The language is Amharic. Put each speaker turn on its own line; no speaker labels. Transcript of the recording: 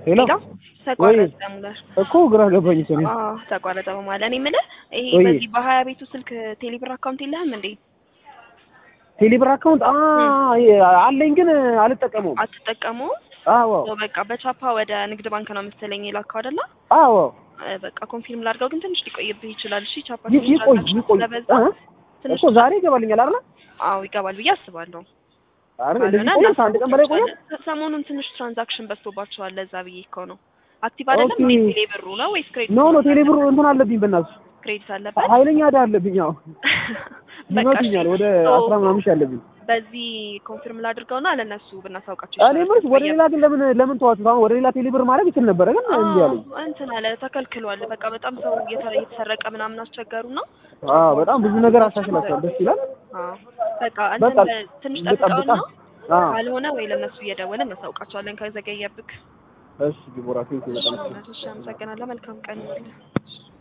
ሄሎ
ሄሎ ተቋረጠ ሙላር
እኮ ግራ ገባኝ እኮ እኔ።
አዎ ተቋረጠ በማለት እኔ የምልህ ይሄ
ወይ።
በዚህ በሀያ ቤቱ ስልክ ቴሌብር አካውንት የለህም እንዴ
ቴሌብር አካውንት አ አለኝ ግን አልጠቀመውም።
አትጠቀመውም
አዎ
ያው በቃ በቻፓ ወደ ንግድ ባንክ ነው መሰለኝ የላከው አይደለ
አዎ
እ በቃ ኮንፊርም ላድርገው ግን ትንሽ ሊቆይብህ ይችላል እሺ ቻፓ
ይ-
ትንሽ
ይቆይ
ትራንዛክሽን
ይቆይ
ስለበዛ
እ?
ትንሽ
እኮ ዛሬ ይገባልኛል አይደል?
አዎ ይገባል ብዬ አስባለሁ
አይደል? እንደዚህ
ካልሆነ
ቆይ ከአንድ ቀን በላይ ቆይ።
እናሳውቃቸዋለን። ሰሞኑን ትንሽ ትራንዛክሽን በዝቶባቸዋል ለዛ ብዬ እኮ ነው አክቲቭ አይደለም
ኦኬ።
ወይስ ቴሌ ብሩ ነው ወይስ ክሬዲት
ኖ ኖ ቴሌብር እንትን አለብኝ በእናትሽ
ክሬዲት አለበት
ኃይለኛ ዕዳ አለብኝ። አዎ
በቃ እሺ።
ይመስለኛል ወደ
ሶ
አስራ ምናምን ሺህ አለብኝ።
በዚህ ኮንፊርም ላድርገውና ለእነሱ ብናሳውቃቸው
እኔ የምልሽ ወደ ሌላ ግን ለምን ለምን ተዋችሁት? አሁን ወደ ሌላ ቴሌብር ማድረግ ይችል ነበረ ግን እምቢ አለኝ።
አዎ፣ እንትን አለ ተከልክሏል። በቃ በጣም ሰው እየተ- እየተሰረቀ ምናምን አስቸገሩ ነው።
አዎ በጣም ብዙ ነገር አሻሽላችኋል። ደስ ይላል።
አዎ በቃ
በቃ
እንትን ትንሽ
ልጠብቃ።
ጠብቀውና
አዎ
ካልሆነ ወይ ለእነሱ እየደወልን እናሳውቃቸዋለን ከዘገየብክ።
እሺ ዲቦራ ቴንኪው በጣም
እሺ፣ አመሰግናለሁ። መልካም ቀን ይሁንልህ።